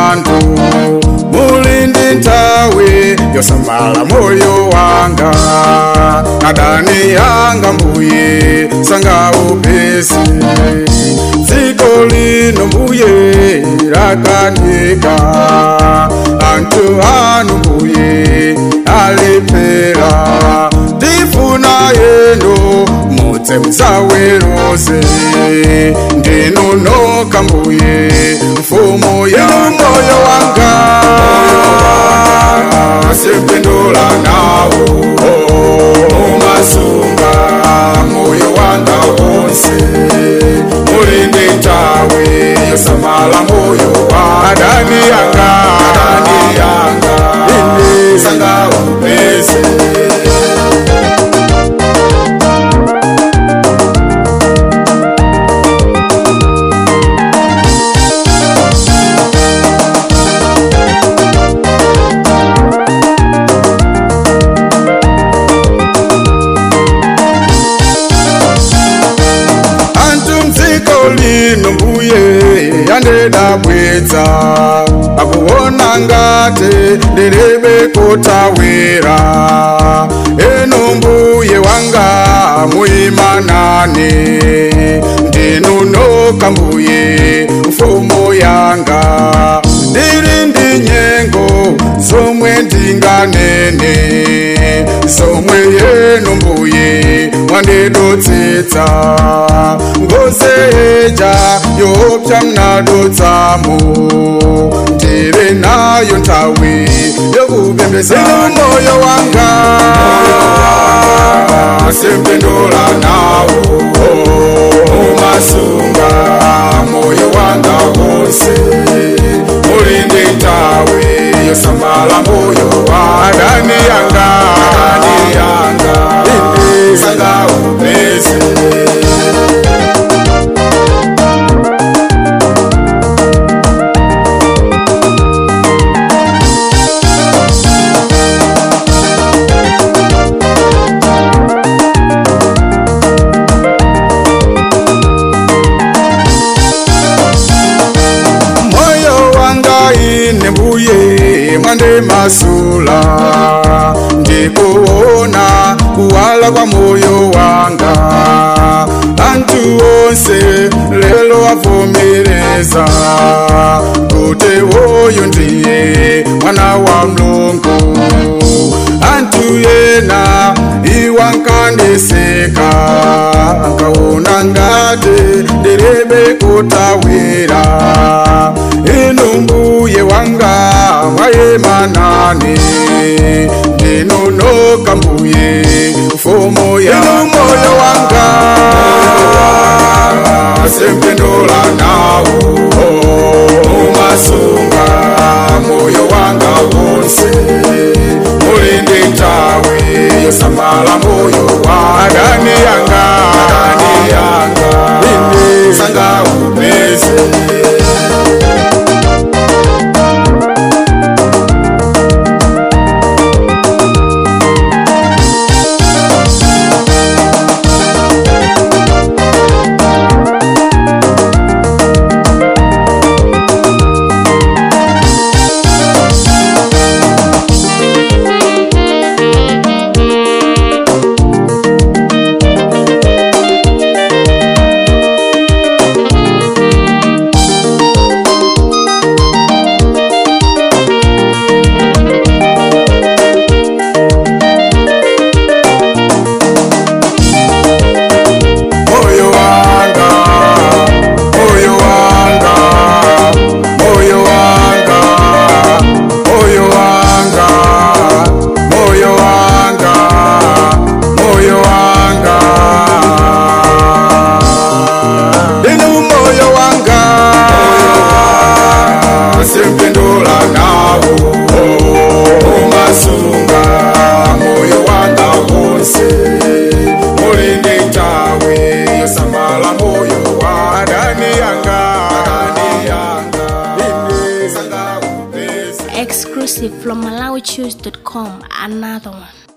vantu mulindi ntawe yosamala moyo wanga nadani yanga mbuye sanga upesi dziko lino mbuye rakanika antu anu mbuye alepera ndifuna yendo mudze musawerose ndinonoka mbuye mfumo yemoyo wanga sepindula nawo umasunga moyo wanga wonse mulinde ntawe yosamala moyo wa adani yanga adani yanga ine sanga upese antu mdziko lino mbuye yandedabwedza akuona ngati ndiribe kutawira eno mbuye wanga muimanane ndinunoka mbuye mfumo yanga ndiri ndi nyengo zomwe ndinganene zomwe yenu mbuye mwandidotsitsa ngoseja yopya mnadotsamo ndiri nayo nthawi yokupembezera moyo wanga sempindula nawo umasunga moyo wanga wonse mulinde ntawe yosamala moyo wa adani yanga adani yanga ine sanga upese moyo wanga ine mbuye mwande masula ndikuona kuwala kwa moyo wanga antu onse lelo avomereza kuti woyo ndiye mwana wa mlungu antu yena iwankandiseka ankaona ngati ndiribe kutawira inu mbuye wanga mwayemanani ndinonoka mbuye mfumo ya moyo wanga sempindula nawo umasunga moyo wanga wonse mulinde ntawe yosamala moyo wa adani yanga adani yanga ine sanga upese moyo wanga moyo wanga moyo wanga moyo wanga moyo wanga moyo wanga inu moyo wanga sempindula nawo umasunga moyo wanga wonse mulinde ntawe yosamala moyo wa adani yanga adani yanga ine sanga upese Exclusive from MalawiChoose.com. Another one.